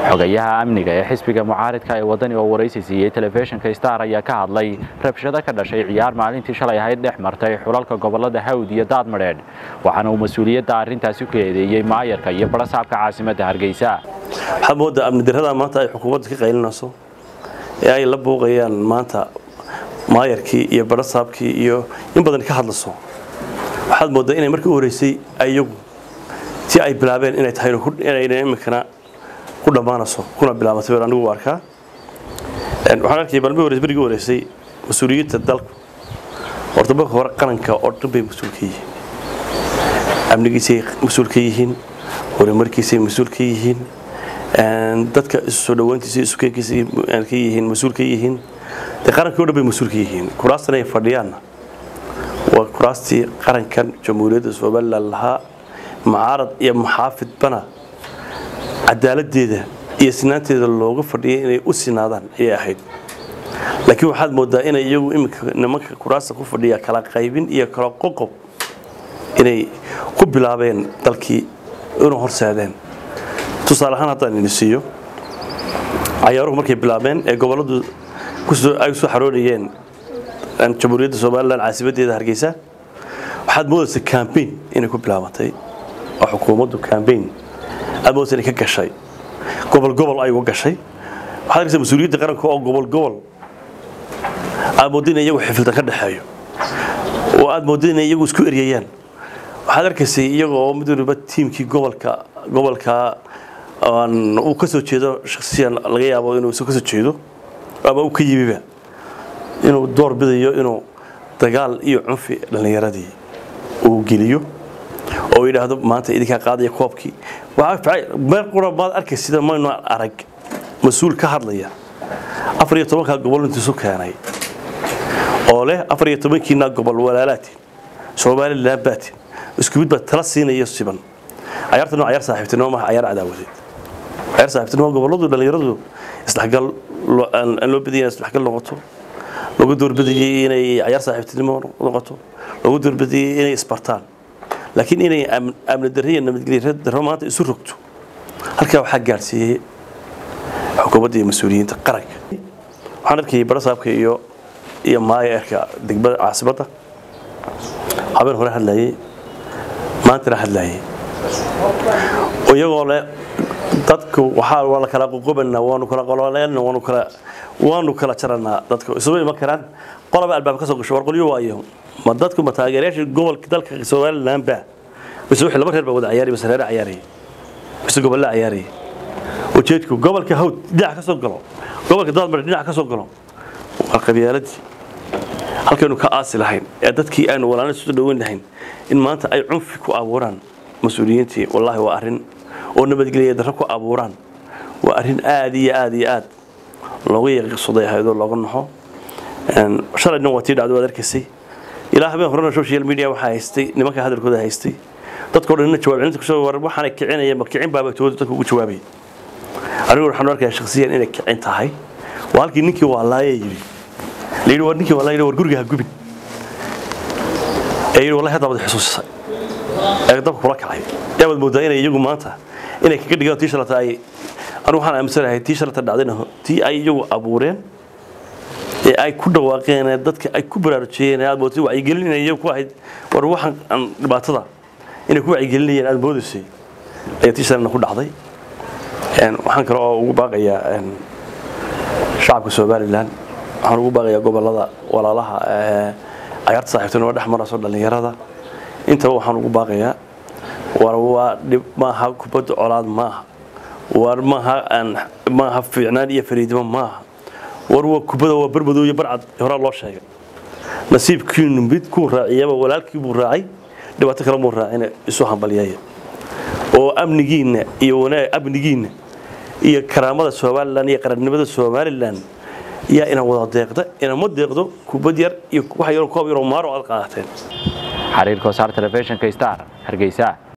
xogayaha amniga ee xisbiga mucaaridka ee wadani oo waraysi siiyey telefishinka star ayaa ka hadlay rabshado ka dhashay ciyaar maalintii shalay ahayd dhex martay xulalka gobolada hawd iyo daadmadheedh waxaana uu mas-uuliyadda arrintaasi ku eedeeyey maayarka iyo barasaabka caasimadda hargeysa waxaad moodaa amni darrada maanta ay xukuumadda ka qaylinayso ee ay la buuqayaan maanta maayarkii iyo barasaabkii iyo in badan ka hadlayso waxaad moodaa inay markii u horeysay iyagu si ay bilaabeen inay tahay inayna iminkana ku dhammaanayso kuna bilaabatay baan anigu u arkaa waxaan arkayay balmi hore berigii horeysay mas-uuliyiinta dalku horta marka hore qaranka oo dhan bay mas-uul ka yihiin amnigiisay mas-uul ka yihiin horumarkiisay mas-uul ka yihiin dadka isu soo dhawaantiisa isukeenkiisa ka yihiin mas-uul ka yihiin dee qarankii o dhan bay mas-uul ka yihiin kuraastan ay fadhiyaanna waa kuraastii qarankan jamhuuriyadda somalilan lahaa mucaarad iyo muxaafidbana cadaaladeeda iyo sinaanteeda looga fadhiyay inay u sinaadaan ayay ahayd laakiin waxaad moodaa inay iyagu iminka nimanka kuraasta ku fadhiya kala qaybin iyo kala qoqob inay ku bilaabeen dalkii inuu horseedeen tusaale ahaan haddaan idin siiyo cayaaruhu markay bilaabeen ee gobolladu ay usoo xaroonayeen jamhuuriyadda somalilan caasimaddeeda hargeysa waxaad moodaysa cambain inay ku bilaabantay oo xukuumaddu cambain aad moodaysa inay ka gashay gobol gobol ay uga gashay waxaad arkaysa mas-uuliyadda qaranka oo gobol gobol aad moodda in iyagu xifiltan ka dhexeeyo oo aad moodda inay iyagu isku eryayaan waxaad arkaysay iyaga oo mid waliba tiimkii gobolka gobolka uu ka soo jeedo shaksiyan laga yaabo inuu isu ka soo jeedo ama uu ka yimiba inuu door bidayo inuu dagaal iyo cunfi dhallinyaradii uu geliyo oo yidhaahdo maanta idinkaa qaadaya koobkii meel qura maad arkay sida maynu arag mas-uul ka hadlaya afar iyo tobankaa gobol intiisu keenay oo leh afar iyo tobankiina gobol walaalaatiin somalilan baatin isku mid baa tala siinaya siban cayaartan waa cayaar saaxiibtinimo maaha cayaar cadaawadeed cayaar saaxiibtinimo gobolladu dhallinyaradu isdhexgal aan loo badiyay isdhexgal noqoto lagu doorbidayay inay cayaar saaxiibtinimo noqoto lagu doorbidayay inay isbartaan laakiin inay amni darro iyo nabadgelyo darro maanta isu rogto halkaa waxaa gaadhsiiyey xukuumadda iyo mas-uuliyiinta qaranka waxaan arkayay barasaabka iyo iyo maayarka degmada caasimadda habeen hore hadlayay maantana hadlayay iyagoo leh dadku waxaa waa la kala qoqobanaa waanu kala qololeena waanu kala waanu kala jaranaa dadku isugu iman karaan qolaba albaab ka soo gasho war qolyo waayo ma dadku ma taageerayaasha gobolka dalka somaliland baa mise wixii laba reer baa wada ciyaaraya mise reer ciyaaraya mise gobolla ciyaaraya ujeedku gobolka hawd dhinac ka soo galo gobolka daadmar dhinac ka soo galo waa qabyaaladii halkaynu ka aasi lahayn ee dadkii aynu walaalna soo dhaweyn lahayn in maanta ay cunfi ku abuuraan mas-uuliyiintii wallaahi waa arrin oo nabadgelya darro ku abuuraan waa arrin aad iyo aad iyo aad looga yaqiiqsaday ahaydoo looga naxo shalayna waa tii dhacdo waad arkaysay ilaa habeen horena social media waxaa haystay nimanka hadalkooda haystay dadkoo dhanna jawaab celinta kusoo war waxaana kicinaya ma kicin baaba tooda dadka ugu jawaabay anigu waxaan arkayaa shakhsiyan inay kicin tahay waa halkii ninkii waa laaya yidhi la yidhi war ninkii waa laaya war guriga ha gubin ee yidhi wallahi hadda baad xusuusisay ee dabka kula kacay yaa baad moodaa inay iyagu maanta inay kaga dhigaan tii shalata ay anigu waxaan aaminsanahay tii shalata dhacdayna tii ay iyagu abuureen ee ay ku dhawaaqeen ee dadka ay ku baraarujiyeen aad moodtay wacyigelinaya iyagu ku ahayd war waxaan aan dhibaatada inay ku wacyigelinayeen aad moodaysay ayaa tii shalana ku dhacday waxaan kale oo ugu baaqayaa shacabka somalilan waxaan ugu baaqayaa gobolada walaalaha ee cayaarta saaxiibtinimo dhex marayso dhallinyarada intaba waxaan ugu baaqayaa war waa dhib maaha kubadda colaad maaha war maaha maaha fiicnaan iyo fariidimo maaha war waa kubada waa barmadow iyo barcad horaa loo sheegay nasiibkiinu mid kuu raaciyaba walaalkii buu raacay dhibaato kale muu raacina isu hambalyeeya oo amnigiinna iyo wanaag amnigiinna iyo karaamada somalilan iyo qarannimada somalilan yaa ina wada deeqda inama deeqdo kubad yar iyo wax yaroo koob yaroo maaro aad qaadateen xariirka wasaar telefishinka star hargeysa